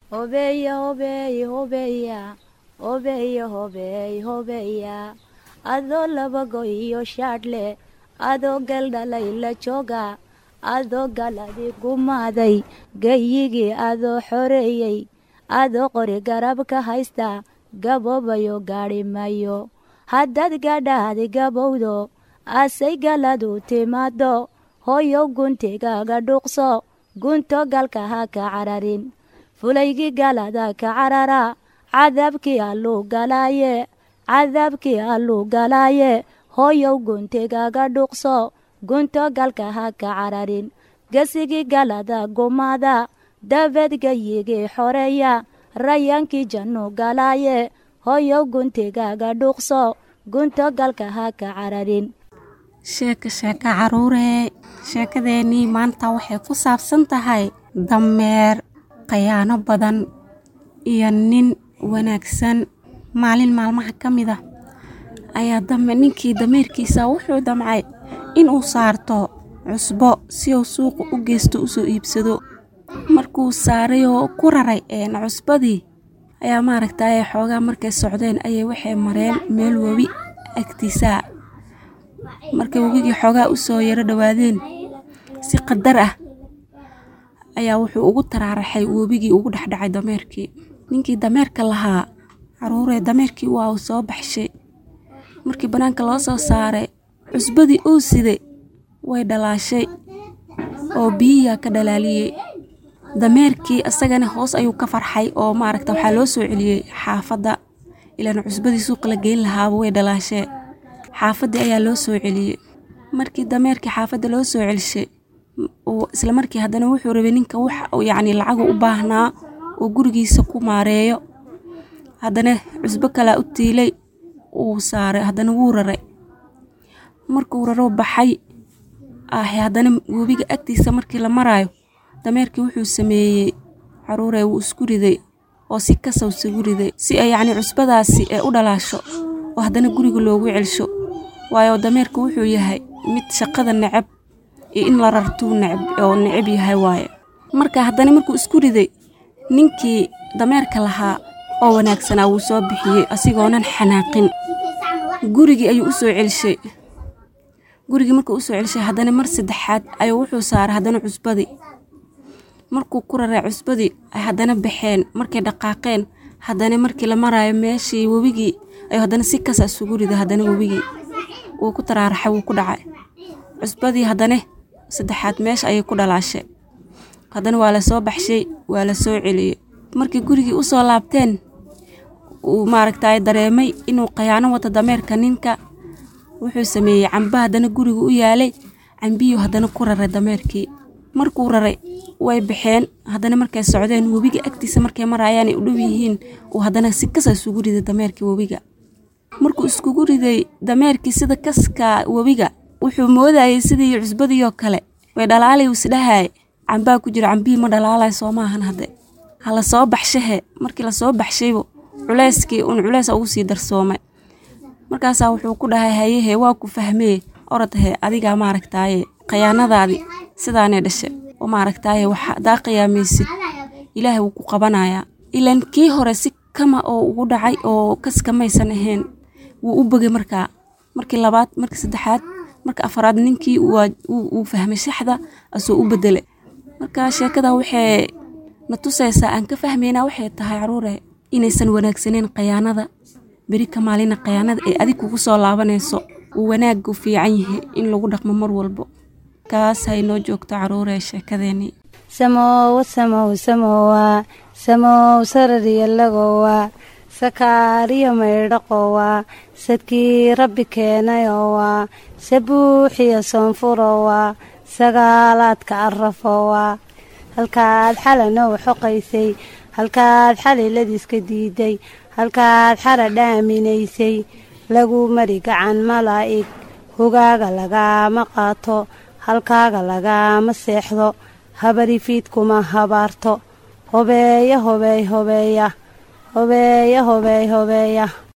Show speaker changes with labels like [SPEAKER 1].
[SPEAKER 1] hobeeya hobeey hobeeya hobeeya hobeey hobeeya adoo labago iyo shaadhle adoo galdhalay la jooga adoo galadi gumaaday gayigii adoo xoreeyey adoo qori garab ka haysta gaboobayo gaadhi mayo haddaad gadhaadi gabowdo asay galadu timaado hooyow guntigaaga dhuuqso gunto galka ha ka cararin fulaygii galada ka carara cadaabkii alluu galaaye cadaabkii alluu galaaye hooyow guntigaaga dhuuqso gunto galka ha ka cararin gesigii galada gumaada dabeed gayigii xoreeya rayaankii jannu galaaye hooyow guntigaaga dhuuqso gunto galka ha ka cararin
[SPEAKER 2] sheeka sheeka caruuree sheekadeennii maanta waxay ku saabsan tahay dameer khayaano badan iyo nin wanaagsan maalin maalmaha ka mid ah ayaa dame ninkii dameerkiisa wuxuu damcay inuu saarto cusbo si uu suuqa u geysto usoo iibsado markuu saaray oo ku raray cusbadii ayaa maaragtay xoogaa markay socdeen ayay waxay mareen meel webi agtiisaa markay webigii xoogaa usoo yaro dhowaadeen si qadar ah ayaa wuxuu ugu taraaraxay webigii ugu dhexdhacay dameerkii ninkii dameerka lahaa caruuree dameerkii waa uu soo baxshay markii bannaanka loo soo saaray cusbadii uu siday way dhalaashay oo biyiyaa ka dhalaaliyey dameerkii isagana hoos ayuu ka farxay oo maaragta waxaa loo soo celiyey xaafadda ilaan cusbadii suuqa la geyn lahaaba way dhalaashee xaafaddii ayaa loo soo celiyey markii dameerkii xaafadda loo soo celishay isla markii haddana wuxuu rabay ninka wax yacni lacagu u baahnaa oo gurigiisa ku maareeyo haddana cusbo kalaa u tiilay uu saaray haddana wuu raray markuu raro baxay ah haddana webiga agtiisa markii la maraayo dameerkii wuxuu sameeyey caruuree wuu isku riday oo si kasaw isugu riday si ay yacni cusbadaasi ee u dhalaasho oo haddana guriga loogu celsho waayo dameerka wuxuu yahay mid shaqada necab iyo in la rartuu necab oo necab yahay waaye marka haddana markuu isku riday ninkii dameerka lahaa oo wanaagsanaa wuu soo bixiyey asigoonan xanaaqin gurigii ayuu u soo celishay gurigii markuu usoo celishay haddana mar saddexaad ayuu wuxuu saaray haddana cusbadii markuu ku raray cusbadii ay haddana baxeen markay dhaqaaqeen haddana markii la maraayo meeshii webigii ayuu haddana si kasa isugu riday haddana webigii wuu ku taraaraxay wuu ku dhacay cusbadii haddana saddexaad meesha ayay ku dhalaashay haddana waa la soo baxshay waa la soo celiyey markii gurigii u soo laabteen uu maaragtay dareemay inuu khayaano wato dameerka ninka wuxuu sameeyey camba haddana guriga u yaalay cambiyuu haddana ku raray dameerkii markuu raray way baxeen haddana markay socdeen webiga agtiisa markay maraayaanay u dhow yihiin uu haddana si kasa isugu riday dameerkii webiga markuu iskugu riday dameerkii sida kaska webiga wuxuu moodayay sidii cusbadiioo kale way dhalaalay isdhahay cambaa ku jiro cambihii ma dhalaalay soo maahan hadde ha la soo baxshahe markii lasoo baxshaybo culeyskii uun culeys ugu sii darsoomay markaasaa wuxuu ku dhahay hayehe waa ku fahmee orodhe adigaa maaragtaaye khayaanadaadii sidaanay dhashe oo maaragtaaye wax hadaa qiyaamaysid ilaahay wuu ku qabanayaa ilaan kii hore si kama oo ugu dhacay oo kaskamaysan ahayn wuu u bogay markaa markii labaad markii saddexaad marka afaraad ninkii wuu fahmay shaxda asoo u bedelay marka sheekada waxay na tusaysaa aan ka fahmaynaa waxay tahay caruure inaysan wanaagsaneyn khayaanada beri ka maalina khayaanada ee adig kugu soo laabanayso uu wanaagu fiican yahay in lagu dhaqmo mar walbo kaas haynoo joogto caruure sheekadeenii
[SPEAKER 1] samowa samow samowa samow sarariyalagowa sakaariyo maydhaqowa sadkii rabbi keenayowa sabuuxiyo soonfurowa sagaalaadka arafowa halkaad xalanow xoqaysay halkaad xaliladiiska diiday halkaad xara dhaaminaysay lagu mari gacan malaa'ig hogaaga lagaama qaato halkaaga lagaama seexdo habarifiidkuma habaarto hobeeya hobeey hobeeya hobeeya hobeey hobeeya